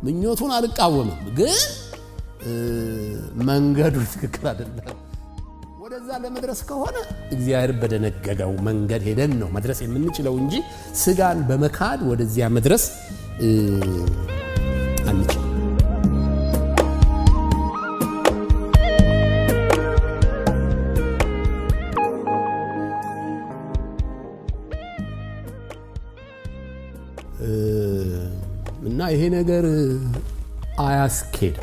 ምኞቱን አልቃወምም፣ ግን መንገዱ ትክክል አይደለም። ወደዛ ለመድረስ ከሆነ እግዚአብሔር በደነገገው መንገድ ሄደን ነው መድረስ የምንችለው እንጂ ስጋን በመካድ ወደዚያ መድረስ አንችል። እና ይሄ ነገር አያስኬድም።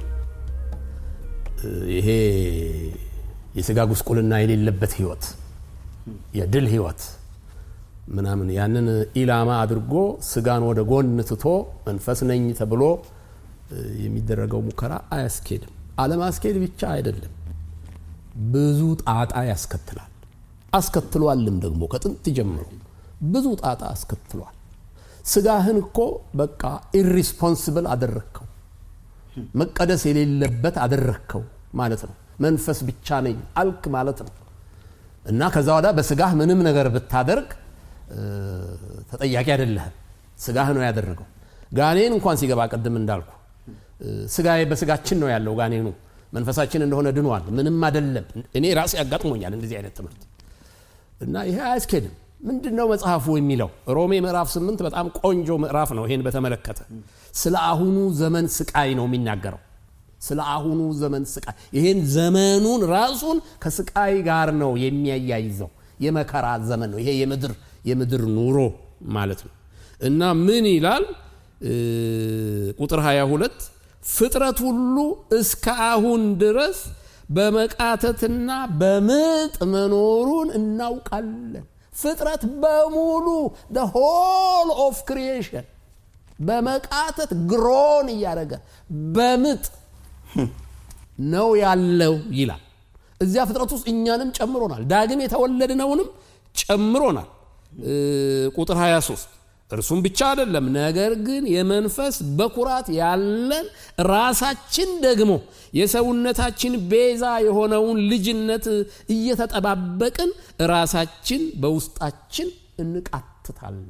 ይሄ የስጋ ጉስቁልና የሌለበት ህይወት፣ የድል ህይወት ምናምን ያንን ኢላማ አድርጎ ስጋን ወደ ጎን ትቶ መንፈስ ነኝ ተብሎ የሚደረገው ሙከራ አያስኬድም። አለማስኬድ ብቻ አይደለም፣ ብዙ ጣጣ ያስከትላል። አስከትሏልም ደግሞ ከጥንት ጀምሮ ብዙ ጣጣ አስከትሏል። ስጋህን እኮ በቃ ኢሪስፖንስብል አደረግከው፣ መቀደስ የሌለበት አደረግከው ማለት ነው። መንፈስ ብቻ ነኝ አልክ ማለት ነው። እና ከዛ ወዳ በስጋህ ምንም ነገር ብታደርግ ተጠያቂ አይደለህም። ስጋህ ነው ያደረገው። ጋኔን እንኳን ሲገባ ቅድም እንዳልኩ ስጋ በስጋችን ነው ያለው ጋኔኑ መንፈሳችን እንደሆነ ድኗል። ምንም አይደለም። እኔ ራሴ ያጋጥሞኛል እንደዚህ አይነት ትምህርት እና ይሄ አያስኬድም። ምንድን ነው መጽሐፉ የሚለው? ሮሜ ምዕራፍ ስምንት በጣም ቆንጆ ምዕራፍ ነው። ይሄን በተመለከተ ስለ አሁኑ ዘመን ስቃይ ነው የሚናገረው። ስለ አሁኑ ዘመን ስቃይ ይሄን ዘመኑን ራሱን ከስቃይ ጋር ነው የሚያያይዘው። የመከራ ዘመን ነው ይሄ የምድር የምድር ኑሮ ማለት ነው። እና ምን ይላል ቁጥር 22 ፍጥረት ሁሉ እስከ አሁን ድረስ በመቃተትና በምጥ መኖሩን እናውቃለን። ፍጥረት በሙሉ the whole of creation በመቃተት ግሮን እያደረገ በምጥ ነው ያለው ይላል። እዚያ ፍጥረት ውስጥ እኛንም ጨምሮናል። ዳግም የተወለድነውንም ጨምሮናል። ቁጥር 23 እርሱም ብቻ አይደለም፣ ነገር ግን የመንፈስ በኩራት ያለን ራሳችን ደግሞ የሰውነታችን ቤዛ የሆነውን ልጅነት እየተጠባበቅን ራሳችን በውስጣችን እንቃትታለን።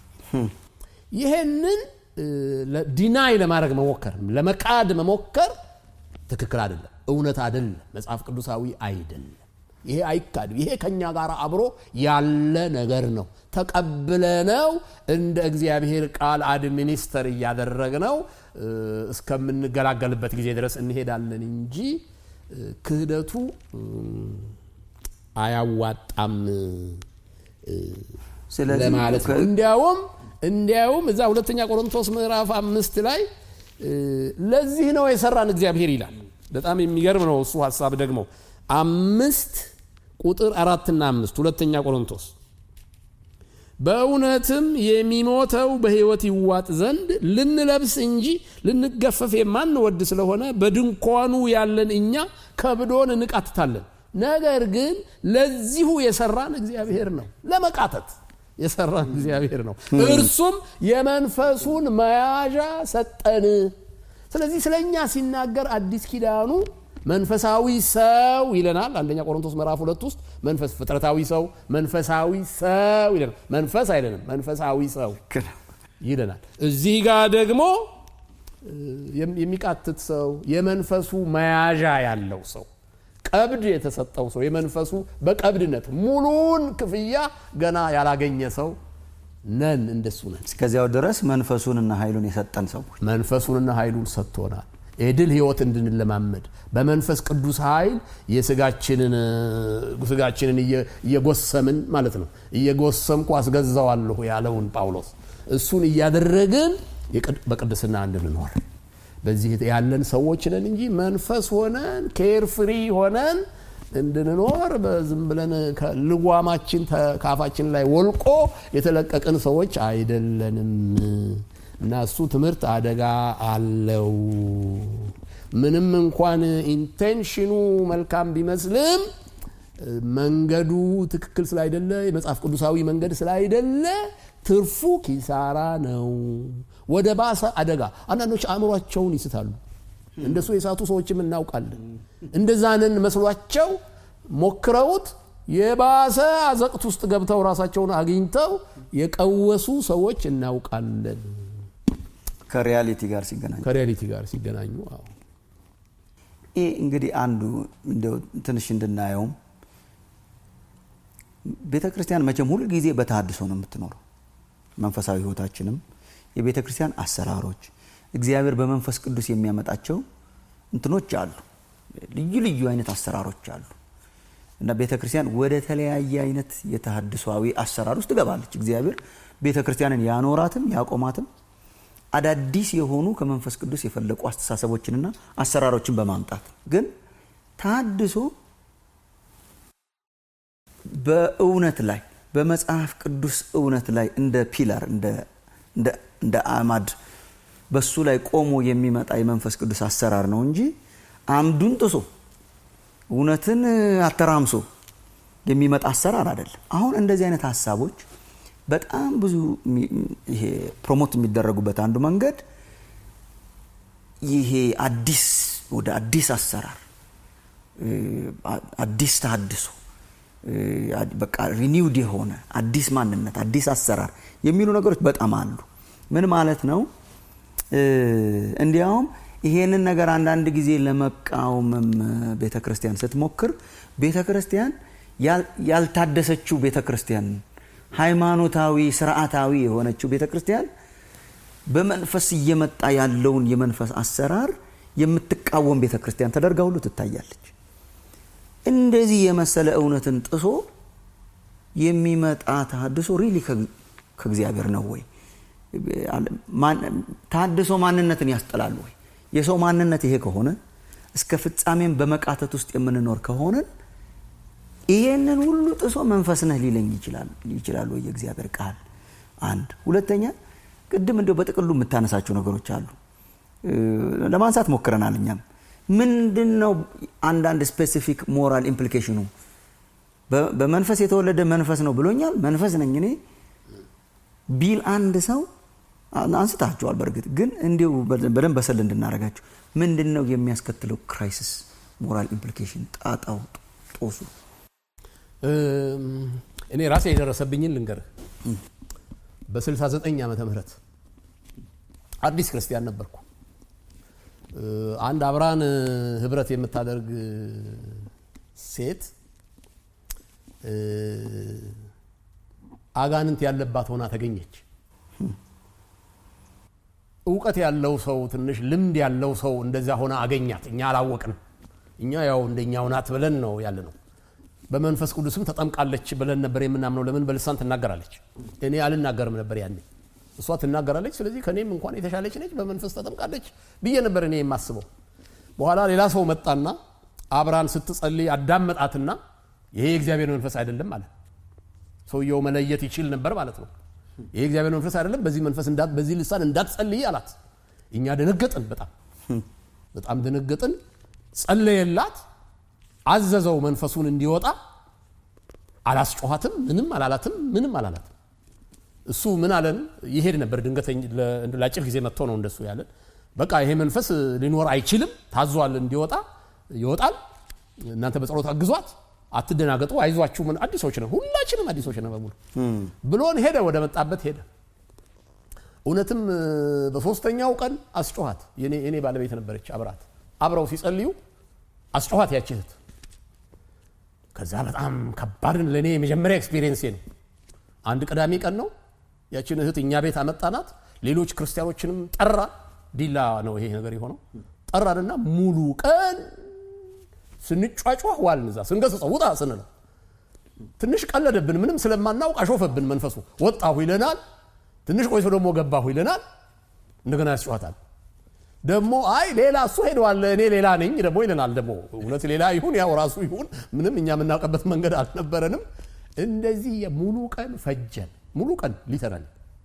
ይሄንን ዲናይ ለማድረግ መሞከር ለመካድ መሞከር ትክክል አይደለም፣ እውነት አይደለም፣ መጽሐፍ ቅዱሳዊ አይደለም። ይሄ አይካድም። ይሄ ከኛ ጋር አብሮ ያለ ነገር ነው። ተቀብለነው እንደ እግዚአብሔር ቃል አድሚኒስተር እያደረግነው እስከምንገላገልበት ጊዜ ድረስ እንሄዳለን እንጂ ክህደቱ አያዋጣም ለማለት ነው። እንዲያውም እንዲያውም እዛ ሁለተኛ ቆሮንቶስ ምዕራፍ አምስት ላይ ለዚህ ነው የሰራን እግዚአብሔር ይላል። በጣም የሚገርም ነው እሱ ሀሳብ ደግሞ አምስት ቁጥር አራትና አምስት ሁለተኛ ቆሮንቶስ በእውነትም የሚሞተው በሕይወት ይዋጥ ዘንድ ልንለብስ እንጂ ልንገፈፍ የማንወድ ስለሆነ በድንኳኑ ያለን እኛ ከብዶን እንቃትታለን። ነገር ግን ለዚሁ የሰራን እግዚአብሔር ነው። ለመቃተት የሰራን እግዚአብሔር ነው። እርሱም የመንፈሱን መያዣ ሰጠን። ስለዚህ ስለ እኛ ሲናገር አዲስ ኪዳኑ መንፈሳዊ ሰው ይለናል። አንደኛ ቆሮንቶስ ምዕራፍ ሁለት ውስጥ መንፈስ ፍጥረታዊ ሰው መንፈሳዊ ሰው ይለናል። መንፈስ አይለንም፣ መንፈሳዊ ሰው ይለናል። እዚህ ጋር ደግሞ የሚቃትት ሰው የመንፈሱ መያዣ ያለው ሰው ቀብድ የተሰጠው ሰው የመንፈሱ በቀብድነት ሙሉን ክፍያ ገና ያላገኘ ሰው ነን። እንደሱ ነን። እስከዚያው ድረስ መንፈሱንና ኃይሉን የሰጠን ሰዎች መንፈሱንና ኃይሉን ሰጥቶናል። የድል ህይወት እንድንለማመድ በመንፈስ ቅዱስ ኃይል የስጋችንን ስጋችንን እየጎሰምን ማለት ነው። እየጎሰምኩ አስገዛዋለሁ ያለውን ጳውሎስ እሱን እያደረግን በቅድስና እንድንኖር በዚህ ያለን ሰዎች ነን እንጂ መንፈስ ሆነን ኬር ፍሪ ሆነን እንድንኖር በዝም ብለን ልጓማችን ከአፋችን ላይ ወልቆ የተለቀቅን ሰዎች አይደለንም። እና እሱ ትምህርት አደጋ አለው። ምንም እንኳን ኢንቴንሽኑ መልካም ቢመስልም መንገዱ ትክክል ስላይደለ የመጽሐፍ ቅዱሳዊ መንገድ ስላይደለ ትርፉ ኪሳራ ነው። ወደ ባሰ አደጋ አንዳንዶች አእምሯቸውን ይስታሉ። እንደሱ የሳቱ ሰዎችም እናውቃለን። እንደዛንን መስሏቸው ሞክረውት የባሰ አዘቅት ውስጥ ገብተው ራሳቸውን አግኝተው የቀወሱ ሰዎች እናውቃለን። ከሪያሊቲ ጋር ሲገናኝ ከሪያሊቲ ጋር ሲገናኙ አዎ ይህ እንግዲህ አንዱ እንደው ትንሽ እንድናየውም ቤተ ክርስቲያን መቼም ሁል ጊዜ በተሃድሶ ነው የምትኖረው። መንፈሳዊ ህይወታችንም የቤተ ክርስቲያን አሰራሮች እግዚአብሔር በመንፈስ ቅዱስ የሚያመጣቸው እንትኖች አሉ። ልዩ ልዩ አይነት አሰራሮች አሉ እና ቤተ ክርስቲያን ወደ ተለያየ አይነት የተሃድሷዊ አሰራር ውስጥ ትገባለች። እግዚአብሔር ቤተ ክርስቲያንን ያኖራትም ያቆማትም አዳዲስ የሆኑ ከመንፈስ ቅዱስ የፈለቁ አስተሳሰቦችንና አሰራሮችን በማምጣት ግን ተሃድሶ በእውነት ላይ በመጽሐፍ ቅዱስ እውነት ላይ እንደ ፒላር እንደ አማድ በሱ ላይ ቆሞ የሚመጣ የመንፈስ ቅዱስ አሰራር ነው እንጂ አምዱን ጥሶ እውነትን አተራምሶ የሚመጣ አሰራር አይደለም። አሁን እንደዚህ አይነት ሀሳቦች በጣም ብዙ ይሄ ፕሮሞት የሚደረጉበት አንዱ መንገድ ይሄ አዲስ ወደ አዲስ አሰራር አዲስ ተሃድሶ በቃ ሪኒውድ የሆነ አዲስ ማንነት አዲስ አሰራር የሚሉ ነገሮች በጣም አሉ። ምን ማለት ነው? እንዲያውም ይሄንን ነገር አንዳንድ ጊዜ ለመቃወምም ቤተ ክርስቲያን ስትሞክር ቤተ ክርስቲያን ያልታደሰችው ቤተ ክርስቲያን ሃይማኖታዊ ስርዓታዊ የሆነችው ቤተ ክርስቲያን በመንፈስ እየመጣ ያለውን የመንፈስ አሰራር የምትቃወም ቤተ ክርስቲያን ተደርጋ ሁሉ ትታያለች። እንደዚህ የመሰለ እውነትን ጥሶ የሚመጣ ተሃድሶ ሪሊ ከእግዚአብሔር ነው ወይ? ተሃድሶ ማንነትን ያስጠላል ወይ? የሰው ማንነት ይሄ ከሆነ እስከ ፍጻሜም በመቃተት ውስጥ የምንኖር ከሆነን ይሄንን ሁሉ ጥሶ መንፈስ ነህ ሊለኝ ይችላል ወይ የእግዚአብሔር ቃል? አንድ ሁለተኛ፣ ቅድም እንደው በጥቅሉ የምታነሳቸው ነገሮች አሉ ለማንሳት ሞክረናል። እኛም ምንድን ነው አንዳንድ ስፔሲፊክ ሞራል ኢምፕሊኬሽኑ በመንፈስ የተወለደ መንፈስ ነው ብሎኛል፣ መንፈስ ነኝ እኔ ቢል አንድ ሰው አንስታችኋል። በእርግጥ ግን እንዲሁ በደንብ በሰል እንድናደርጋቸው ምንድን ነው የሚያስከትለው ክራይሲስ ሞራል ኢምፕሊኬሽን ጣጣው ጦሱ እኔ ራሴ የደረሰብኝን ልንገርህ። በ69 ዓመተ ምህረት አዲስ ክርስቲያን ነበርኩ። አንድ አብራን ህብረት የምታደርግ ሴት አጋንንት ያለባት ሆና ተገኘች። እውቀት ያለው ሰው ትንሽ ልምድ ያለው ሰው እንደዚያ ሆና አገኛት። እኛ አላወቅንም። እኛ ያው እንደኛው ናት ብለን ነው ያለ ነው። በመንፈስ ቅዱስም ተጠምቃለች ብለን ነበር የምናምነው። ለምን በልሳን ትናገራለች? እኔ አልናገርም ነበር ያኔ፣ እሷ ትናገራለች። ስለዚህ ከኔም እንኳን የተሻለች ነች፣ በመንፈስ ተጠምቃለች ብዬ ነበር እኔ የማስበው። በኋላ ሌላ ሰው መጣና አብራን ስትጸልይ አዳመጣትና ይሄ የእግዚአብሔር መንፈስ አይደለም አለ። ሰውየው መለየት ይችል ነበር ማለት ነው። ይሄ እግዚአብሔር መንፈስ አይደለም፣ በዚህ መንፈስ በዚህ ልሳን እንዳትጸልይ አላት። እኛ ደነገጥን፣ በጣም በጣም ደነገጥን። ጸለየላት፣ አዘዘው መንፈሱን እንዲወጣ። አላስጮኋትም፣ ምንም አላላትም፣ ምንም አላላትም። እሱ ምን አለን? ይሄድ ነበር ድንገተኛ ለአጭር ጊዜ መጥቶ ነው እንደሱ ያለን። በቃ ይሄ መንፈስ ሊኖር አይችልም፣ ታዟል፣ እንዲወጣ ይወጣል። እናንተ በጸሎት አግዟት አትደናገጡ፣ አይዟችሁ፣ ምን አዲሶች ነን፣ ሁላችንም አዲሶች ነን በሙሉ ብሎን ሄደ። ወደ መጣበት ሄደ። እውነትም በሶስተኛው ቀን አስጮኋት። የኔ ባለቤት ነበረች አብራት። አብረው ሲጸልዩ አስጮኋት ያች እህት። ከዛ በጣም ከባድን ለእኔ የመጀመሪያ ኤክስፒሪየንሴ ነው። አንድ ቅዳሜ ቀን ነው። ያችን እህት እኛ ቤት አመጣናት። ሌሎች ክርስቲያኖችንም ጠራ። ዲላ ነው ይሄ ነገር የሆነው። ጠራንና ሙሉ ቀን ስንጫጫህ ዋልን። እዛ ስንገስጸው ውጣ ስንለው ትንሽ ቀለደብን። ምንም ስለማናውቅ አሾፈብን መንፈሱ። ወጣሁ ይለናል። ትንሽ ቆይቶ ደግሞ ገባሁ ይለናል። እንደገና ያስጨዋታል። ደግሞ አይ ሌላ እሱ ሄደዋል እኔ ሌላ ነኝ ደግሞ ይለናል። ደግሞ እውነት ሌላ ይሁን ያው ራሱ ይሁን ምንም እኛ የምናውቀበት መንገድ አልነበረንም። እንደዚህ ሙሉ ቀን ፈጀን። ሙሉ ቀን ሊተናል።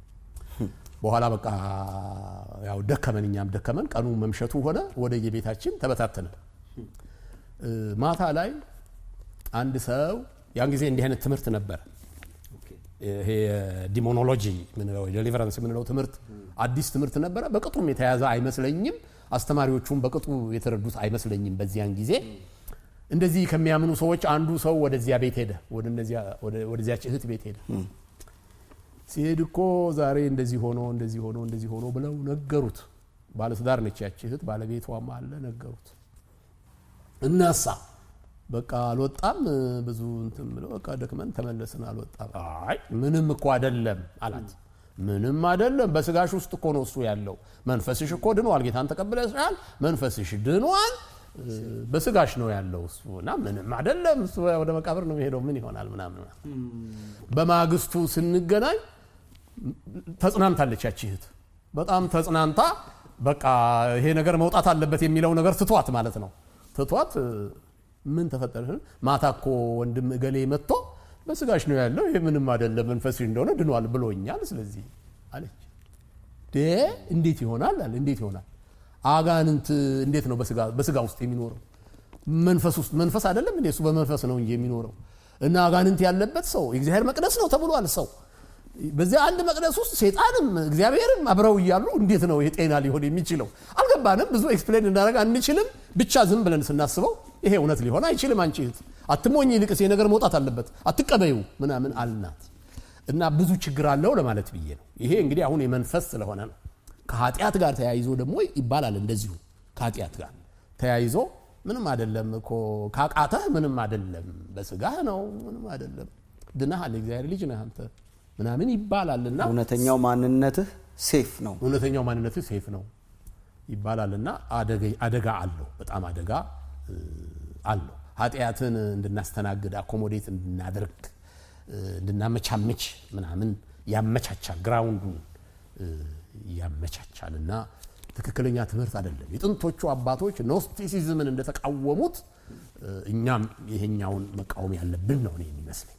በኋላ በቃ ያው ደከመን፣ እኛም ደከመን። ቀኑ መምሸቱ ሆነ። ወደ የቤታችን ተበታተነ። ማታ ላይ አንድ ሰው ያን ጊዜ እንዲህ አይነት ትምህርት ነበረ። ይሄ ዲሞኖሎጂ ምንለው ዴሊቨራንስ የምንለው ትምህርት አዲስ ትምህርት ነበረ። በቅጡም የተያዘ አይመስለኝም። አስተማሪዎቹም በቅጡ የተረዱት አይመስለኝም። በዚያን ጊዜ እንደዚህ ከሚያምኑ ሰዎች አንዱ ሰው ወደዚያ ቤት ሄደ፣ ወደዚያች እህት ቤት ሄደ ሲሄድ እኮ ዛሬ እንደዚህ ሆኖ እንደዚህ ሆኖ እንደዚህ ሆኖ ብለው ነገሩት። ባለትዳር ነች ያቺ እህት፣ ባለቤቷም አለ ነገሩት። እናሳ በቃ አልወጣም ብዙ እንትን ብለው በቃ ደክመን ተመለስን። አልወጣም። አይ ምንም እኮ አይደለም አላት። ምንም አይደለም፣ በስጋሽ ውስጥ እኮ ነው እሱ ያለው። መንፈስሽ እኮ ድኗል፣ ጌታን ተቀብለሻል፣ መንፈስሽ ድኗል፣ በስጋሽ ነው ያለው እሱ እና ምንም አይደለም፣ እሱ ወደ መቃብር ነው የሚሄደው፣ ምን ይሆናል ምናምን። በማግስቱ ስንገናኝ ተጽናንታለች ያቺ እህት፣ በጣም ተጽናንታ በቃ ይሄ ነገር መውጣት አለበት የሚለው ነገር ትቷት ማለት ነው ትቷት ምን ተፈጠረ? ማታ እኮ ወንድም እገሌ መጥቶ በስጋሽ ነው ያለው፣ ይሄ ምንም አይደለም፣ መንፈስሽ እንደሆነ ድኗል ብሎኛል። ስለዚህ አለች። እንዴት ይሆናል አለ። እንዴት ይሆናል? አጋንንት እንዴት ነው በስጋ ውስጥ የሚኖረው? መንፈስ ውስጥ መንፈስ አይደለም እንዴ? እሱ በመንፈስ ነው እንጂ የሚኖረው እና አጋንንት ያለበት ሰው የእግዚአብሔር መቅደስ ነው ተብሏል። ሰው በዚያ አንድ መቅደስ ውስጥ ሴጣንም እግዚአብሔርም አብረው እያሉ እንዴት ነው ይሄ ጤና ሊሆን የሚችለው? አልገባንም። ብዙ ኤክስፕሌን እንዳደረግ አንችልም። ብቻ ዝም ብለን ስናስበው ይሄ እውነት ሊሆን አይችልም። አንቺ እህት አትሞኝ፣ ይልቅስ ነገር መውጣት አለበት አትቀበዩ ምናምን አልናት እና ብዙ ችግር አለው ለማለት ብዬ ነው። ይሄ እንግዲህ አሁን የመንፈስ ስለሆነ ነው። ከኃጢአት ጋር ተያይዞ ደግሞ ይባላል እንደዚሁ ከኃጢአት ጋር ተያይዞ ምንም አይደለም እኮ ካቃተህ ምንም አይደለም፣ በስጋህ ነው ምንም አይደለም፣ ድነሃል፣ የእግዚአብሔር ልጅ ነህ አንተ ምናምን ይባላልና እውነተኛው ማንነትህ ሴፍ ነው። እውነተኛው ማንነትህ ሴፍ ነው ይባላልና አደጋ አለው፣ በጣም አደጋ አለው። ኃጢአትን እንድናስተናግድ አኮሞዴት እንድናደርግ እንድናመቻመች ምናምን ያመቻቻል፣ ግራውንዱን ያመቻቻል እና ትክክለኛ ትምህርት አይደለም። የጥንቶቹ አባቶች ኖስቲሲዝምን እንደተቃወሙት እኛም ይሄኛውን መቃወም ያለብን ነው እኔ የሚመስለኝ።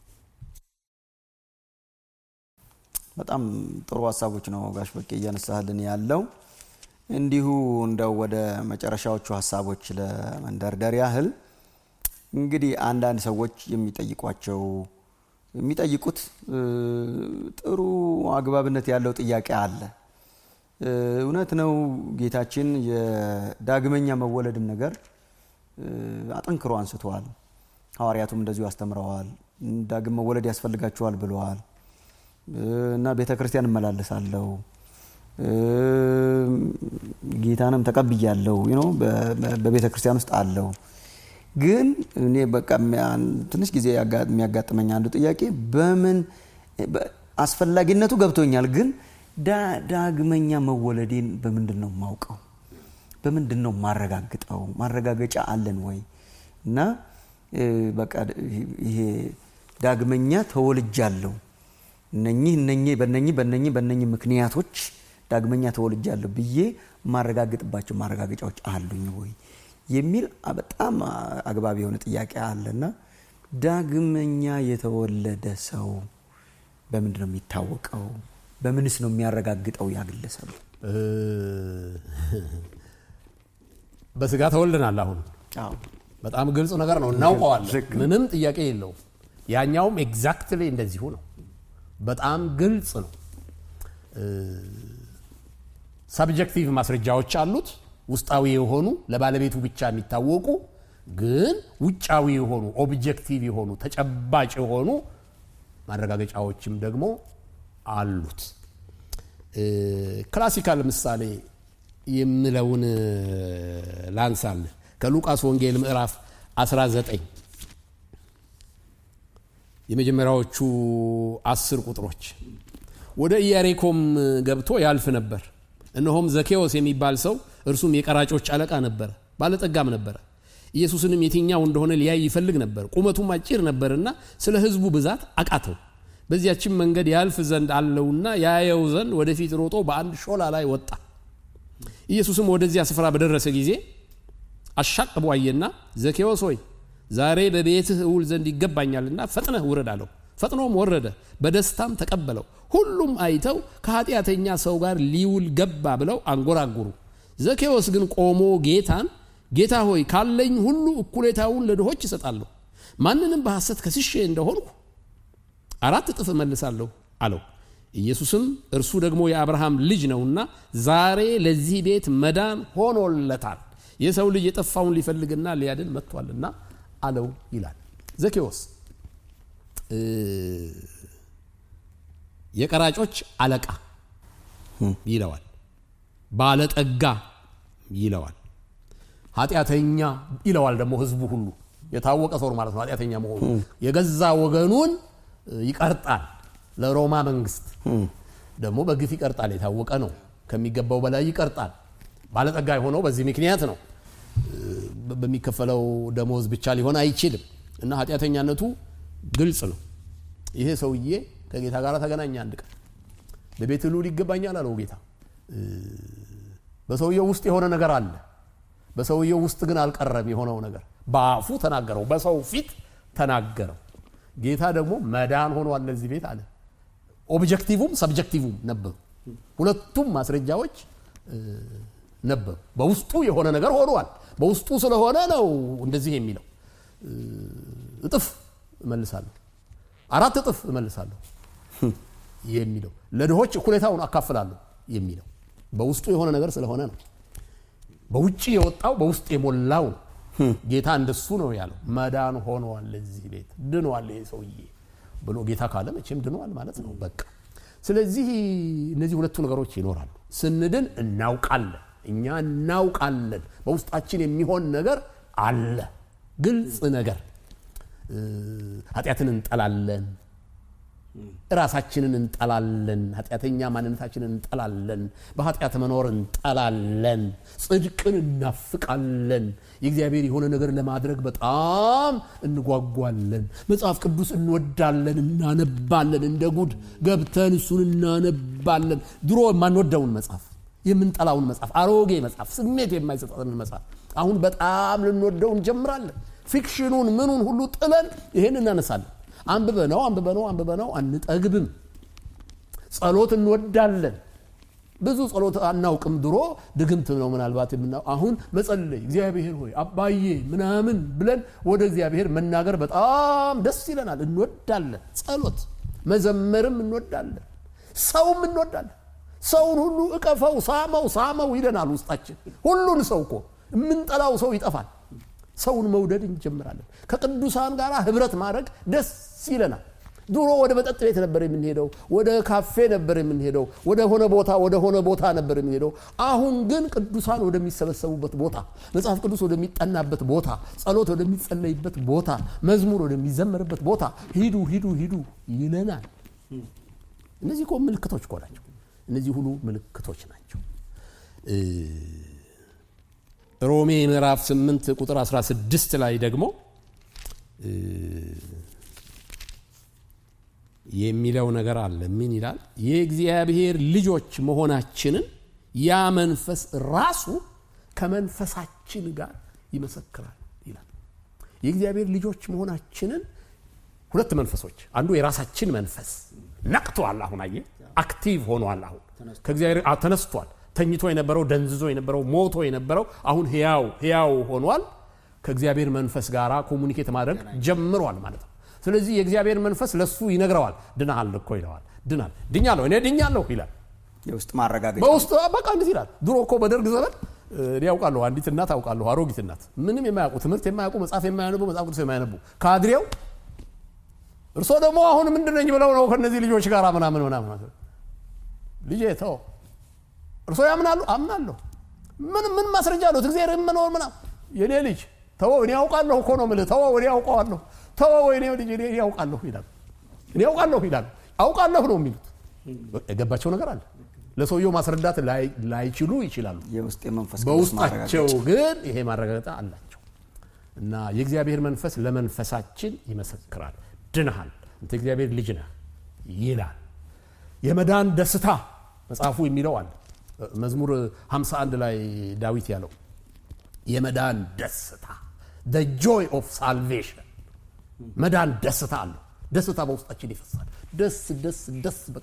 በጣም ጥሩ ሀሳቦች ነው ጋሽ በቄ እያነሳህልን ያለው። እንዲሁ እንደው ወደ መጨረሻዎቹ ሀሳቦች ለመንደርደር ያህል እንግዲህ አንዳንድ ሰዎች የሚጠይቋቸው የሚጠይቁት ጥሩ አግባብነት ያለው ጥያቄ አለ። እውነት ነው ጌታችን የዳግመኛ መወለድን ነገር አጠንክሮ አንስተዋል። ሐዋርያቱም እንደዚሁ አስተምረዋል። ዳግም መወለድ ያስፈልጋችኋል ብለዋል እና ቤተ ክርስቲያን እመላለሳለሁ ጌታንም ተቀብያለሁ በቤተ ክርስቲያን ውስጥ አለው። ግን እኔ በቃ ትንሽ ጊዜ የሚያጋጥመኝ አንዱ ጥያቄ በምን አስፈላጊነቱ ገብቶኛል፣ ግን ዳግመኛ መወለዴን በምንድን ነው የማውቀው? በምንድን ነው ማረጋግጠው? ማረጋገጫ አለን ወይ? እና በቃ ይሄ ዳግመኛ ተወልጃለሁ እነኚህ እነኚህ በነኚህ በነኚህ በነኚህ ምክንያቶች ዳግመኛ ተወልጃለሁ ብዬ ማረጋግጥባቸው ማረጋገጫዎች አሉኝ ወይ የሚል በጣም አግባብ የሆነ ጥያቄ አለና ዳግመኛ የተወለደ ሰው በምንድን ነው የሚታወቀው? በምንስ ነው የሚያረጋግጠው? ያግለሰቡ በስጋ ተወልደናል። አሁን በጣም ግልጽ ነገር ነው፣ እናውቀዋለን። ምንም ጥያቄ የለውም። ያኛውም ኤግዛክትሊ እንደዚሁ ነው። በጣም ግልጽ ነው። ሰብጀክቲቭ ማስረጃዎች አሉት፣ ውስጣዊ የሆኑ ለባለቤቱ ብቻ የሚታወቁ ግን ውጫዊ የሆኑ ኦብጀክቲቭ የሆኑ ተጨባጭ የሆኑ ማረጋገጫዎችም ደግሞ አሉት። ክላሲካል ምሳሌ የምለውን ላንሳል ከሉቃስ ወንጌል ምዕራፍ 19 የመጀመሪያዎቹ አስር ቁጥሮች ወደ ኢያሪኮም ገብቶ ያልፍ ነበር። እነሆም ዘኬዎስ የሚባል ሰው እርሱም የቀራጮች አለቃ ነበረ፣ ባለጠጋም ነበረ። ኢየሱስንም የትኛው እንደሆነ ሊያይ ይፈልግ ነበር። ቁመቱም አጭር ነበርና ስለ ሕዝቡ ብዛት አቃተው። በዚያችም መንገድ ያልፍ ዘንድ አለውና ያየው ዘንድ ወደፊት ሮጦ በአንድ ሾላ ላይ ወጣ። ኢየሱስም ወደዚያ ስፍራ በደረሰ ጊዜ አሻቅቦ አየና ዘኬዎስ ሆይ ዛሬ በቤትህ እውል ዘንድ ይገባኛልና ፈጥነህ ውረድ አለው። ፈጥኖም ወረደ፣ በደስታም ተቀበለው። ሁሉም አይተው ከኃጢአተኛ ሰው ጋር ሊውል ገባ ብለው አንጎራጉሩ። ዘኬዎስ ግን ቆሞ ጌታን ጌታ ሆይ ካለኝ ሁሉ እኩሌታውን ለድሆች እሰጣለሁ፣ ማንንም በሐሰት ከስሼ እንደሆንኩ አራት እጥፍ እመልሳለሁ አለው። ኢየሱስም እርሱ ደግሞ የአብርሃም ልጅ ነውና ዛሬ ለዚህ ቤት መዳን ሆኖለታል፣ የሰው ልጅ የጠፋውን ሊፈልግና ሊያድን መጥቷልና አለው ይላል። ዘኬዎስ የቀራጮች አለቃ ይለዋል። ባለጠጋ ይለዋል። ኃጢአተኛ ይለዋል። ደግሞ ህዝቡ ሁሉ የታወቀ ሰው ማለት ነው ኃጢአተኛ መሆኑ። የገዛ ወገኑን ይቀርጣል። ለሮማ መንግስት ደግሞ በግፍ ይቀርጣል። የታወቀ ነው። ከሚገባው በላይ ይቀርጣል። ባለጠጋ የሆነው በዚህ ምክንያት ነው። በሚከፈለው ደሞዝ ብቻ ሊሆን አይችልም እና ኃጢአተኛነቱ ግልጽ ነው። ይሄ ሰውዬ ከጌታ ጋር ተገናኘ። አንድ ቀን በቤት ልዑል ይገባኛል አለው ጌታ። በሰውየው ውስጥ የሆነ ነገር አለ። በሰውየው ውስጥ ግን አልቀረም። የሆነው ነገር በአፉ ተናገረው፣ በሰው ፊት ተናገረው። ጌታ ደግሞ መዳን ሆኗል ለዚህ ቤት አለ። ኦብጀክቲቭም ሰብጀክቲቭም ነበሩ። ሁለቱም ማስረጃዎች ነበሩ። በውስጡ የሆነ ነገር ሆኗል። በውስጡ ስለሆነ ነው እንደዚህ የሚለው እጥፍ እመልሳለሁ፣ አራት እጥፍ እመልሳለሁ የሚለው ለድሆች እኩሌታውን አካፍላለሁ የሚለው በውስጡ የሆነ ነገር ስለሆነ ነው። በውጭ የወጣው በውስጥ የሞላው ነው። ጌታ እንደሱ ነው ያለው። መዳን ሆኗል ለዚህ ቤት ድኗል ይሄ ሰውዬ ብሎ ጌታ ካለ መቼም ድኗል ማለት ነው በቃ። ስለዚህ እነዚህ ሁለቱ ነገሮች ይኖራሉ። ስንድን እናውቃለን፣ እኛ እናውቃለን። በውስጣችን የሚሆን ነገር አለ፣ ግልጽ ነገር። ኃጢአትን እንጠላለን፣ ራሳችንን እንጠላለን፣ ኃጢአተኛ ማንነታችንን እንጠላለን፣ በኃጢአት መኖር እንጠላለን፣ ጽድቅን እናፍቃለን፣ የእግዚአብሔር የሆነ ነገር ለማድረግ በጣም እንጓጓለን፣ መጽሐፍ ቅዱስ እንወዳለን፣ እናነባለን፣ እንደ ጉድ ገብተን እሱን እናነባለን። ድሮ የማንወደውን መጽሐፍ የምንጠላውን መጽሐፍ አሮጌ መጽሐፍ ስሜት የማይሰጠንን መጽሐፍ አሁን በጣም ልንወደው እንጀምራለን። ፊክሽኑን ምኑን ሁሉ ጥለን ይሄን እናነሳለን። አንብበነው አንብበነው አንብበነው አንጠግብም። ጸሎት እንወዳለን። ብዙ ጸሎት አናውቅም። ድሮ ድግምት ነው ምናልባት የምናው አሁን መጸለይ እግዚአብሔር ሆይ አባዬ ምናምን ብለን ወደ እግዚአብሔር መናገር በጣም ደስ ይለናል። እንወዳለን። ጸሎት መዘመርም እንወዳለን። ሰውም እንወዳለን። ሰውን ሁሉ እቀፈው፣ ሳመው፣ ሳመው ይለናል ውስጣችን። ሁሉን ሰው እኮ የምንጠላው ሰው ይጠፋል። ሰውን መውደድ እንጀምራለን። ከቅዱሳን ጋር ህብረት ማድረግ ደስ ይለናል። ድሮ ወደ መጠጥ ቤት ነበር የምንሄደው፣ ወደ ካፌ ነበር የምንሄደው፣ ወደ ሆነ ቦታ ወደ ሆነ ቦታ ነበር የምንሄደው። አሁን ግን ቅዱሳን ወደሚሰበሰቡበት ቦታ፣ መጽሐፍ ቅዱስ ወደሚጠናበት ቦታ፣ ጸሎት ወደሚጸለይበት ቦታ፣ መዝሙር ወደሚዘመርበት ቦታ ሂዱ ሂዱ ሂዱ ይለናል። እነዚህ እኮ ምልክቶች እኮ ናቸው። እነዚህ ሁሉ ምልክቶች ናቸው። ሮሜ ምዕራፍ 8 ቁጥር 16 ላይ ደግሞ የሚለው ነገር አለ። ምን ይላል? የእግዚአብሔር ልጆች መሆናችንን ያ መንፈስ ራሱ ከመንፈሳችን ጋር ይመሰክራል ይላል። የእግዚአብሔር ልጆች መሆናችንን ሁለት መንፈሶች፣ አንዱ የራሳችን መንፈስ ነቅቷል። አሁን አየ አክቲቭ ሆኗል። አሁን ከእግዚአብሔር ተነስቷል። ተኝቶ የነበረው ደንዝዞ የነበረው ሞቶ የነበረው አሁን ህያው ህያው ሆኗል። ከእግዚአብሔር መንፈስ ጋር ኮሙኒኬት ማድረግ ጀምሯል ማለት ነው። ስለዚህ የእግዚአብሔር መንፈስ ለሱ ይነግረዋል። ድናሃል እኮ ይለዋል። ድናል ድኛለሁ፣ እኔ ድኛለሁ ይላል። የውስጥ ማረጋገጫ በውስጥ በቃ እንዴት ይላል። ድሮ እኮ በደርግ ዘመን እኔ ያውቃለሁ፣ አንዲት እናት አውቃለሁ፣ አሮጊት እናት ምንም የማያውቁ ትምህርት የማያውቁ መጽሐፍ የማያነቡ መጽሐፍ ቅዱስ የማያነቡ ካድሬው እርሶ ደግሞ አሁን ምንድን ነኝ ብለው ነው ከእነዚህ ልጆች ጋር ምናምን ምናምን ልጄ ተው እርሶ ያምናሉ? አምናለሁ። ምን ምን ማስረጃ አሉት? እግዚአብሔር መኖር ምናምን የኔ ልጅ ተወው፣ እኔ ያውቃለሁ እኮ ነው የምልህ። ተወው፣ እኔ ያውቀዋለሁ። ተወው፣ እኔ ልጅ እኔ ያውቃለሁ ይላል። እኔ ያውቃለሁ ይላል። አውቃለሁ ነው የሚሉት። የገባቸው ነገር አለ። ለሰውየው ማስረዳት ላይችሉ ይችላሉ። የውስጥ የመንፈስ በውስጣቸው ግን ይሄ ማረጋገጫ አላቸው እና የእግዚአብሔር መንፈስ ለመንፈሳችን ይመሰክራል። ድንሃል፣ እንተ እግዚአብሔር ልጅ ነህ ይላል። የመዳን ደስታ መጽሐፉ የሚለው አለ መዝሙር 51 ላይ ዳዊት ያለው የመዳን ደስታ the joy of salvation መዳን ደስታ አለው። ደስታ በውስጣችን ይፈሳል። ደስ ደስ ደስ በቃ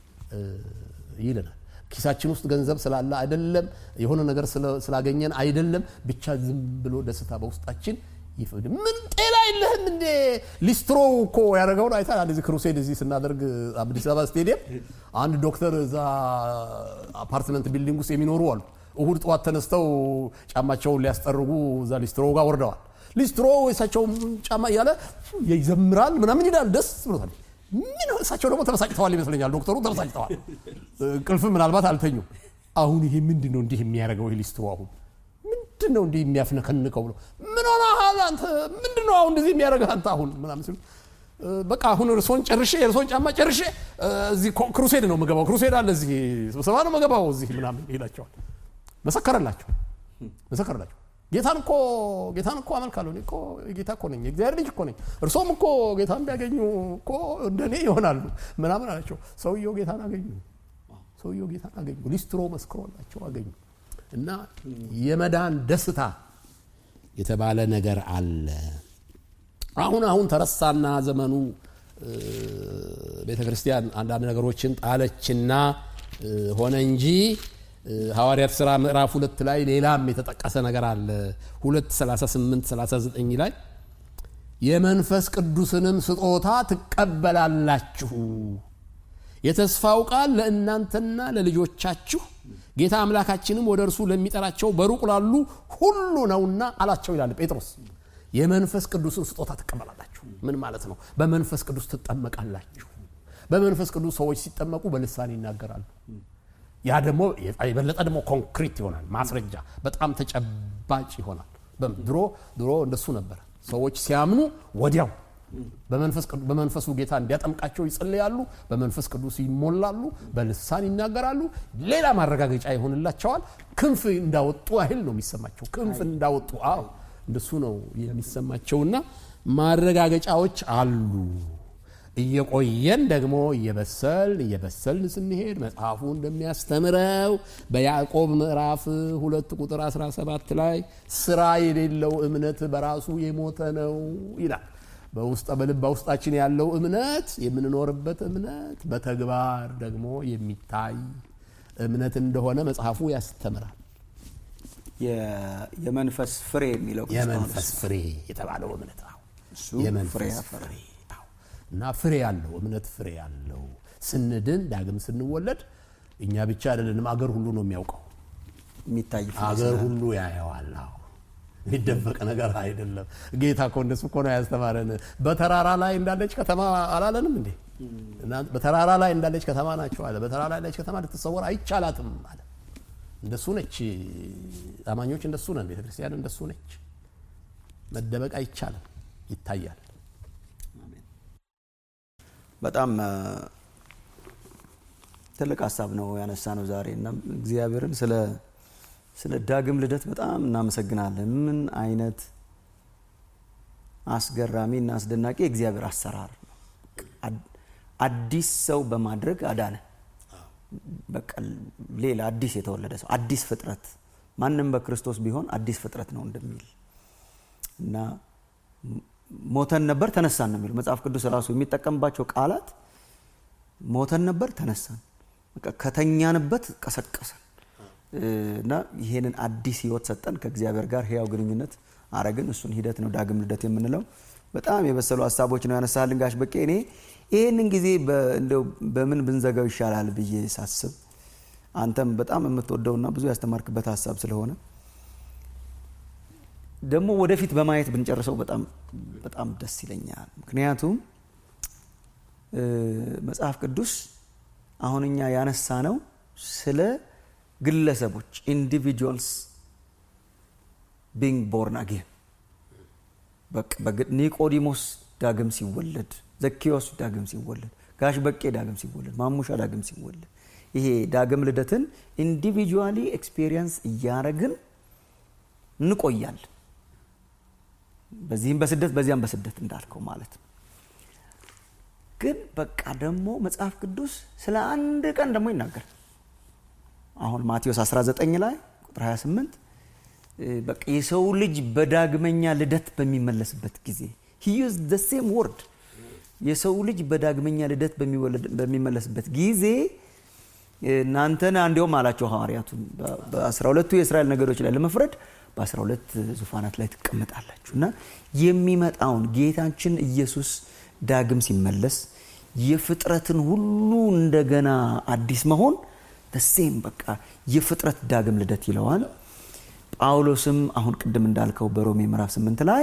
ይለናል። ኪሳችን ውስጥ ገንዘብ ስላለ አይደለም፣ የሆነ ነገር ስላገኘን አይደለም፣ ብቻ ዝም ብሎ ደስታ በውስጣችን ይፈድ ምን ጤና የለህም እንዴ? ሊስትሮ እኮ ያደረገውን አይታ አንድ ክሩሴድ እዚህ ስናደርግ አዲስ አበባ ስቴዲየም አንድ ዶክተር እዛ አፓርትመንት ቢልዲንግ ውስጥ የሚኖሩ አሉ። እሁድ ጠዋት ተነስተው ጫማቸውን ሊያስጠርጉ እዛ ሊስትሮ ጋር ወርደዋል። ሊስትሮ የሳቸው ጫማ እያለ ይዘምራል ምናምን ይላል። ደስ ብሎታል። ምን እሳቸው ደግሞ ተበሳጭተዋል ይመስለኛል። ዶክተሩ ተበሳጭተዋል። እንቅልፍ ምናልባት አልተኙ። አሁን ይሄ ምንድን ነው እንዲህ የሚያደርገው ይህ ሊስትሮ አሁን ምንድን ነው እንዲህ የሚያፍነከንከው ብሎ ምን ሆነሃል አንተ ምንድን ነው አሁን እንደዚህ የሚያደርግህ አንተ አሁን ምናምን ሲሉ በቃ አሁን እርሶን ጨርሼ የእርሶን ጫማ ጨርሼ እዚህ ክሩሴድ ነው የምገባው ክሩሴድ አለ እዚህ ስብሰባ ነው የምገባው እዚህ ምናምን ይላቸዋል። መሰከረላቸው መሰከረላቸው ጌታን እኮ ጌታን እኮ አመልካለሁ እኔ እኮ ጌታ እኮ ነኝ የእግዚአብሔር ልጅ እኮ ነኝ እርሶም እኮ ጌታን ቢያገኙ እኮ እንደኔ ይሆናሉ ምናምን አላቸው። ሰውየው ጌታን አገኙ። ሰውየው ጌታን አገኙ። ሊስትሮ መስክሮላቸው አገኙ። እና የመዳን ደስታ የተባለ ነገር አለ። አሁን አሁን ተረሳና ዘመኑ ቤተ ክርስቲያን አንዳንድ ነገሮችን ጣለችና ሆነ እንጂ ሐዋርያት ሥራ ምዕራፍ ሁለት ላይ ሌላም የተጠቀሰ ነገር አለ። ሁለት 38 39 ላይ የመንፈስ ቅዱስንም ስጦታ ትቀበላላችሁ፣ የተስፋው ቃል ለእናንተና ለልጆቻችሁ ጌታ አምላካችንም ወደ እርሱ ለሚጠራቸው በሩቅ ላሉ ሁሉ ነውና አላቸው ይላል ጴጥሮስ። የመንፈስ ቅዱስን ስጦታ ትቀበላላችሁ። ምን ማለት ነው? በመንፈስ ቅዱስ ትጠመቃላችሁ። በመንፈስ ቅዱስ ሰዎች ሲጠመቁ በልሳን ይናገራሉ። ያ ደግሞ የበለጠ ደግሞ ኮንክሪት ይሆናል፣ ማስረጃ በጣም ተጨባጭ ይሆናል። ድሮ ድሮ እንደሱ ነበረ። ሰዎች ሲያምኑ ወዲያው በመንፈሱ ጌታ እንዲያጠምቃቸው ይጸልያሉ፣ በመንፈስ ቅዱስ ይሞላሉ፣ በልሳን ይናገራሉ። ሌላ ማረጋገጫ ይሆንላቸዋል። ክንፍ እንዳወጡ ያህል ነው የሚሰማቸው። ክንፍ እንዳወጡ አዎ እንደሱ ነው የሚሰማቸውና ማረጋገጫዎች አሉ። እየቆየን ደግሞ እየበሰልን እየበሰልን ስንሄድ መጽሐፉ እንደሚያስተምረው በያዕቆብ ምዕራፍ ሁለት ቁጥር 17 ላይ ስራ የሌለው እምነት በራሱ የሞተ ነው ይላል። በውስጥ በልብ በውስጣችን ያለው እምነት የምንኖርበት እምነት በተግባር ደግሞ የሚታይ እምነት እንደሆነ መጽሐፉ ያስተምራል። የመንፈስ ፍሬ የሚለው የመንፈስ ፍሬ የተባለው እምነት ነው። የመንፈስ ፍሬ እና ፍሬ ያለው እምነት ፍሬ ያለው ስንድን ዳግም ስንወለድ እኛ ብቻ አይደለንም፣ አገር ሁሉ ነው የሚያውቀው። የሚታይ አገር ሁሉ ያየዋል። የሚደበቅ ነገር አይደለም። ጌታ እኮ እንደሱ እኮ ነው ያስተማረን። በተራራ ላይ እንዳለች ከተማ አላለንም እንዴ? በተራራ ላይ እንዳለች ከተማ ናቸው አለ። በተራራ ላይ እንዳለች ከተማ ልትሰወር አይቻላትም አለ። እንደሱ ነች። አማኞች እንደሱ ነን። ቤተክርስቲያን እንደሱ ነች። መደበቅ አይቻልም፣ ይታያል። በጣም ትልቅ ሀሳብ ነው ያነሳ ነው ዛሬ እና እግዚአብሔርን ስለ ስለ ዳግም ልደት በጣም እናመሰግናለን። ምን አይነት አስገራሚ እና አስደናቂ የእግዚአብሔር አሰራር ነው። አዲስ ሰው በማድረግ አዳነ። በቃ ሌላ አዲስ የተወለደ ሰው አዲስ ፍጥረት፣ ማንም በክርስቶስ ቢሆን አዲስ ፍጥረት ነው እንደሚል እና ሞተን ነበር ተነሳን ነው የሚለው መጽሐፍ ቅዱስ ራሱ የሚጠቀምባቸው ቃላት ሞተን ነበር ተነሳን፣ ከተኛንበት ቀሰቀሰን እና ይሄንን አዲስ ህይወት ሰጠን፣ ከእግዚአብሔር ጋር ህያው ግንኙነት አረግን። እሱን ሂደት ነው ዳግም ልደት የምንለው። በጣም የበሰሉ ሀሳቦች ነው ያነሳልን ጋሽ በቄ። እኔ ይህንን ጊዜ እንደው በምን ብንዘጋው ይሻላል ብዬ ሳስብ አንተም በጣም የምትወደውና ብዙ ያስተማርክበት ሀሳብ ስለሆነ ደግሞ ወደፊት በማየት ብንጨርሰው በጣም በጣም ደስ ይለኛል። ምክንያቱም መጽሐፍ ቅዱስ አሁን እኛ ያነሳ ነው ስለ ግለሰቦች ኢንዲቪጁዋልስ ቢንግ ቦርን አጌን ኒቆዲሞስ ዳግም ሲወለድ፣ ዘኪዮስ ዳግም ሲወለድ፣ ጋሽ በቄ ዳግም ሲወለድ፣ ማሙሻ ዳግም ሲወለድ ይሄ ዳግም ልደትን ኢንዲቪጁዋሊ ኤክስፔሪየንስ እያረግን እንቆያለን። በዚህም በስደት በዚያም በስደት እንዳልከው ማለት ነው። ግን በቃ ደግሞ መጽሐፍ ቅዱስ ስለ አንድ ቀን ደግሞ ይናገር አሁን ማቴዎስ 19 ላይ ቁጥር 28 በቃ የሰው ልጅ በዳግመኛ ልደት በሚመለስበት ጊዜ ሂዩዝ ደ ሴም ወርድ የሰው ልጅ በዳግመኛ ልደት በሚመለስበት ጊዜ እናንተን እንዲሁም አላቸው ሐዋርያቱን በአስራ ሁለቱ የእስራኤል ነገዶች ላይ ለመፍረድ በአስራ ሁለት ዙፋናት ላይ ትቀመጣላችሁ እና የሚመጣውን ጌታችን ኢየሱስ ዳግም ሲመለስ የፍጥረትን ሁሉ እንደገና አዲስ መሆን ተሴም በቃ የፍጥረት ዳግም ልደት ይለዋል። ጳውሎስም አሁን ቅድም እንዳልከው በሮሜ ምዕራፍ ስምንት ላይ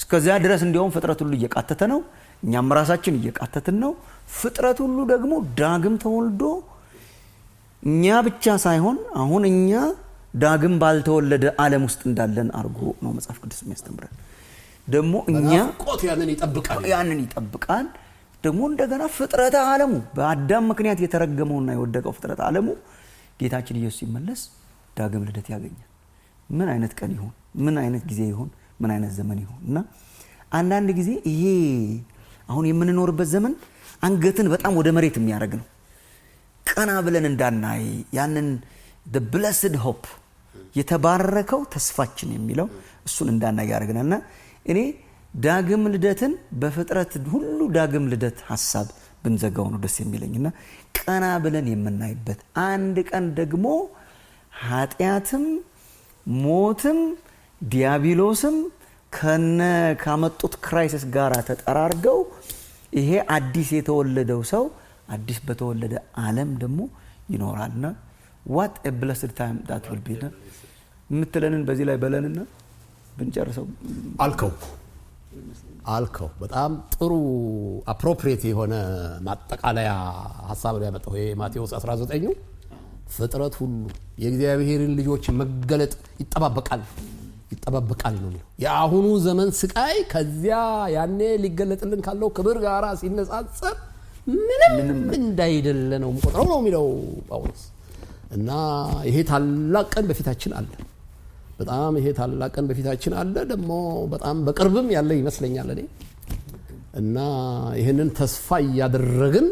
እስከዚያ ድረስ እንዲያውም ፍጥረት ሁሉ እየቃተተ ነው። እኛም ራሳችን እየቃተትን ነው። ፍጥረት ሁሉ ደግሞ ዳግም ተወልዶ እኛ ብቻ ሳይሆን አሁን እኛ ዳግም ባልተወለደ ዓለም ውስጥ እንዳለን አድርጎ ነው መጽሐፍ ቅዱስ የሚያስተምረን። ደግሞ እኛ ቆት ያንን ይጠብቃል። ያንን ይጠብቃል። ደግሞ እንደገና ፍጥረተ ዓለሙ በአዳም ምክንያት የተረገመውና የወደቀው ፍጥረተ ዓለሙ ጌታችን ኢየሱስ ሲመለስ ዳግም ልደት ያገኛል። ምን አይነት ቀን ይሆን? ምን አይነት ጊዜ ይሆን? ምን አይነት ዘመን ይሆን? እና አንዳንድ ጊዜ ይሄ አሁን የምንኖርበት ዘመን አንገትን በጣም ወደ መሬት የሚያደርግ ነው። ቀና ብለን እንዳናይ ያንን ብለስድ ሆፕ የተባረከው ተስፋችን የሚለው እሱን እንዳናይ ያደርግናል እና እኔ ዳግም ልደትን በፍጥረት ሁሉ ዳግም ልደት ሀሳብ ብንዘጋው ነው ደስ የሚለኝ እና ቀና ብለን የምናይበት አንድ ቀን ደግሞ ኃጢአትም ሞትም ዲያብሎስም ከነ ካመጡት ክራይሲስ ጋር ተጠራርገው ይሄ አዲስ የተወለደው ሰው አዲስ በተወለደ ዓለም ደግሞ ይኖራልና ዋት ብለስድ ታይም ዳት ዊል ቢ የምትለንን በዚህ ላይ በለንና ብንጨርሰው አልከው አልከው በጣም ጥሩ አፕሮፕሪየት የሆነ ማጠቃለያ ሀሳብ ነው ያመጣው ይሄ ማቴዎስ 19ኙ ፍጥረት ሁሉ የእግዚአብሔርን ልጆች መገለጥ ይጠባበቃል ይጠባበቃል ነው የሚለው የአሁኑ ዘመን ስቃይ ከዚያ ያኔ ሊገለጥልን ካለው ክብር ጋር ሲነጻጸር ምንም እንዳይደለ ነው ቆጥረው ነው የሚለው ጳውሎስ እና ይሄ ታላቅ ቀን በፊታችን አለ በጣም ይሄ ታላቅ ቀን በፊታችን አለ ደግሞ በጣም በቅርብም ያለ ይመስለኛል እኔ እና ይህንን ተስፋ እያደረግን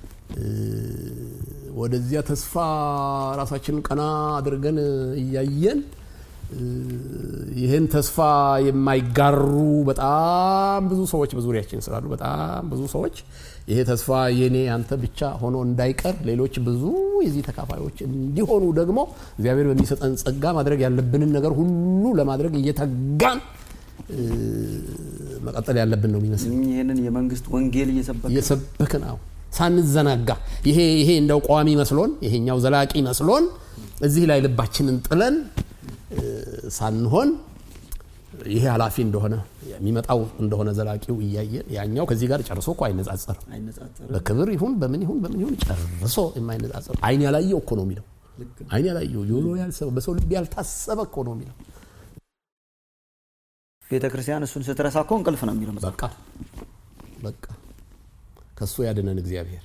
ወደዚያ ተስፋ ራሳችንን ቀና አድርገን እያየን ይህን ተስፋ የማይጋሩ በጣም ብዙ ሰዎች በዙሪያችን ስላሉ በጣም ብዙ ሰዎች ይሄ ተስፋ የኔ አንተ ብቻ ሆኖ እንዳይቀር ሌሎች ብዙ የዚህ ተካፋዮች እንዲሆኑ ደግሞ እግዚአብሔር በሚሰጠን ጸጋ ማድረግ ያለብንን ነገር ሁሉ ለማድረግ እየተጋን መቀጠል ያለብን ነው የሚመስል ይህንን የመንግስት ወንጌል እየሰበከ እየሰበክን አዎ ሳንዘናጋ ይሄ ይሄ እንደው ቋሚ መስሎን ይሄኛው ዘላቂ መስሎን እዚህ ላይ ልባችንን ጥለን ሳንሆን ይሄ ኃላፊ እንደሆነ የሚመጣው እንደሆነ ዘላቂው እያየን ያኛው ከዚህ ጋር ጨርሶ እኮ አይነጻጸርም። አይነጻጸርም። በክብር ይሁን በምን ይሁን በምን ይሁን ጨርሶ የማይነጻጸር አይን ያላየው እኮ ነው የሚለው። አይን ያላየው ጆሮ ያልሰማው በሰው ልብ ያልታሰበ እኮ ነው የሚለው። ቤተ ክርስቲያን እሱን ስትረሳ እኮ እንቅልፍ ነው የሚለው መጽሐፍ። በቃ በቃ ከሱ ያድነን እግዚአብሔር።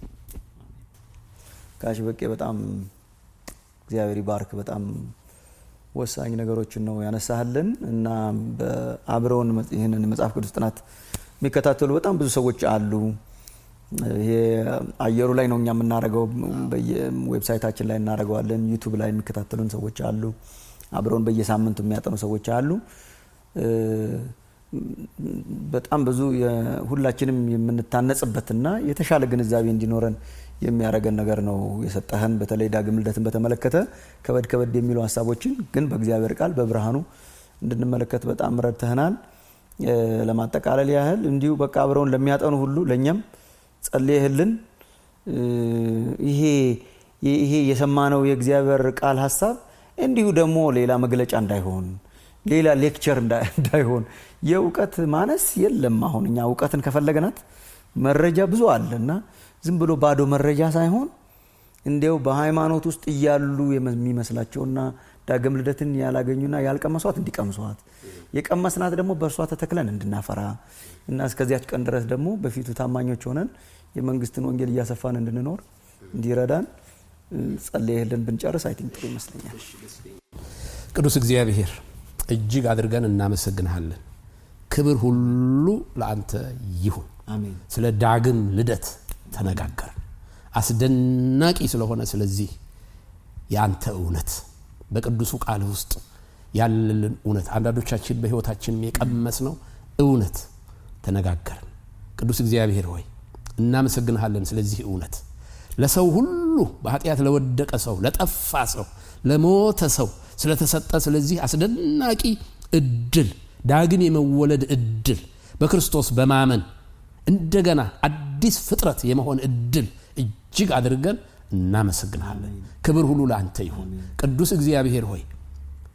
ጋሽ በቄ በጣም እግዚአብሔር ይባርክ። በጣም ወሳኝ ነገሮችን ነው ያነሳህልን እና በአብረውን ይህንን መጽሐፍ ቅዱስ ጥናት የሚከታተሉ በጣም ብዙ ሰዎች አሉ። ይሄ አየሩ ላይ ነው እኛ የምናደርገው፣ በየዌብሳይታችን ላይ እናደርገዋለን። ዩቱብ ላይ የሚከታተሉን ሰዎች አሉ። አብረውን በየሳምንቱ የሚያጠኑ ሰዎች አሉ። በጣም ብዙ ሁላችንም የምንታነጽበትና የተሻለ ግንዛቤ እንዲኖረን የሚያደርገን ነገር ነው የሰጠህን። በተለይ ዳግም ልደትን በተመለከተ ከበድ ከበድ የሚሉ ሀሳቦችን ግን በእግዚአብሔር ቃል በብርሃኑ እንድንመለከት በጣም ረድተህናል። ለማጠቃለል ያህል እንዲሁ በቃ አብረውን ለሚያጠኑ ሁሉ ለእኛም ጸልየህልን ይሄ ይሄ የሰማነው የእግዚአብሔር ቃል ሀሳብ እንዲሁ ደግሞ ሌላ መግለጫ እንዳይሆን ሌላ ሌክቸር እንዳይሆን የእውቀት ማነስ የለም። አሁን እኛ እውቀትን ከፈለግናት መረጃ ብዙ አለ እና ዝም ብሎ ባዶ መረጃ ሳይሆን እንዲያው በሃይማኖት ውስጥ እያሉ የሚመስላቸውና ዳግም ልደትን ያላገኙና ያልቀመሷት እንዲቀምሷት የቀመስናት ደግሞ በእርሷ ተተክለን እንድናፈራ እና እስከዚያች ቀን ድረስ ደግሞ በፊቱ ታማኞች ሆነን የመንግስትን ወንጌል እያሰፋን እንድንኖር እንዲረዳን ጸልየህልን ብንጨርስ አይ ቲንክ ጥሩ ይመስለኛል። ቅዱስ እግዚአብሔር እጅግ አድርገን እናመሰግንሃለን። ክብር ሁሉ ለአንተ ይሁን። አሜን። ስለ ዳግም ልደት ተነጋገርን። አስደናቂ ስለሆነ ስለዚህ የአንተ እውነት በቅዱሱ ቃል ውስጥ ያለልን እውነት አንዳንዶቻችን በሕይወታችን የቀመስ ነው እውነት ተነጋገርን። ቅዱስ እግዚአብሔር ሆይ እናመሰግንሃለን ስለዚህ እውነት ለሰው ሁሉ በኃጢአት ለወደቀ ሰው፣ ለጠፋ ሰው፣ ለሞተ ሰው ስለተሰጠ ስለዚህ አስደናቂ እድል ዳግም የመወለድ እድል በክርስቶስ በማመን እንደገና አዲስ ፍጥረት የመሆን እድል እጅግ አድርገን እናመሰግንሃለን። ክብር ሁሉ ለአንተ ይሁን። ቅዱስ እግዚአብሔር ሆይ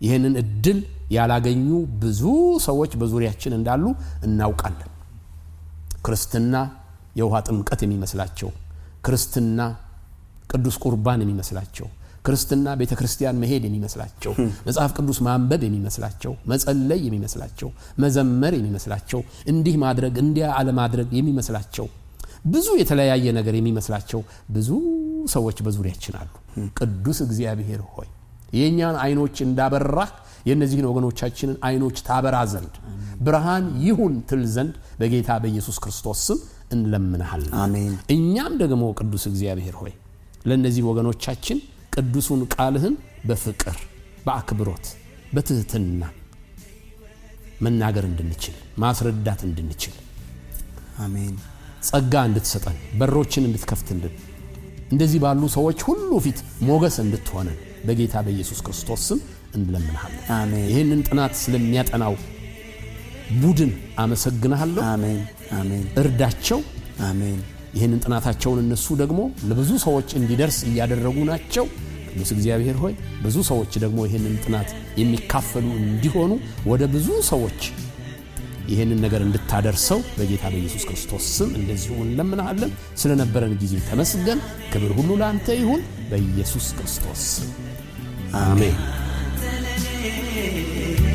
ይህንን እድል ያላገኙ ብዙ ሰዎች በዙሪያችን እንዳሉ እናውቃለን። ክርስትና የውሃ ጥምቀት የሚመስላቸው፣ ክርስትና ቅዱስ ቁርባን የሚመስላቸው፣ ክርስትና ቤተ ክርስቲያን መሄድ የሚመስላቸው፣ መጽሐፍ ቅዱስ ማንበብ የሚመስላቸው፣ መጸለይ የሚመስላቸው፣ መዘመር የሚመስላቸው፣ እንዲህ ማድረግ እንዲያ አለማድረግ የሚመስላቸው ብዙ የተለያየ ነገር የሚመስላቸው ብዙ ሰዎች በዙሪያችን አሉ። ቅዱስ እግዚአብሔር ሆይ የእኛን አይኖች እንዳበራህ የእነዚህን ወገኖቻችንን አይኖች ታበራ ዘንድ ብርሃን ይሁን ትል ዘንድ በጌታ በኢየሱስ ክርስቶስ ስም እንለምንሃለን። አሜን። እኛም ደግሞ ቅዱስ እግዚአብሔር ሆይ ለእነዚህ ወገኖቻችን ቅዱሱን ቃልህን በፍቅር በአክብሮት በትህትና መናገር እንድንችል ማስረዳት እንድንችል አሜን። ጸጋ እንድትሰጠን በሮችን እንድትከፍትልን እንደዚህ ባሉ ሰዎች ሁሉ ፊት ሞገስ እንድትሆነን በጌታ በኢየሱስ ክርስቶስ ስም እንለምንሃለን። አሜን። ይህንን ጥናት ስለሚያጠናው ቡድን አመሰግንሃለሁ። አሜን። አሜን። እርዳቸው። አሜን። ይህንን ጥናታቸውን እነሱ ደግሞ ለብዙ ሰዎች እንዲደርስ እያደረጉ ናቸው። ቅዱስ እግዚአብሔር ሆይ ብዙ ሰዎች ደግሞ ይህንን ጥናት የሚካፈሉ እንዲሆኑ ወደ ብዙ ሰዎች ይህንን ነገር እንድታደርሰው በጌታ በኢየሱስ ክርስቶስ ስም እንደዚሁ እንለምናሃለን። ስለነበረን ጊዜ ተመስገን። ክብር ሁሉ ለአንተ ይሁን በኢየሱስ ክርስቶስ ስም አሜን።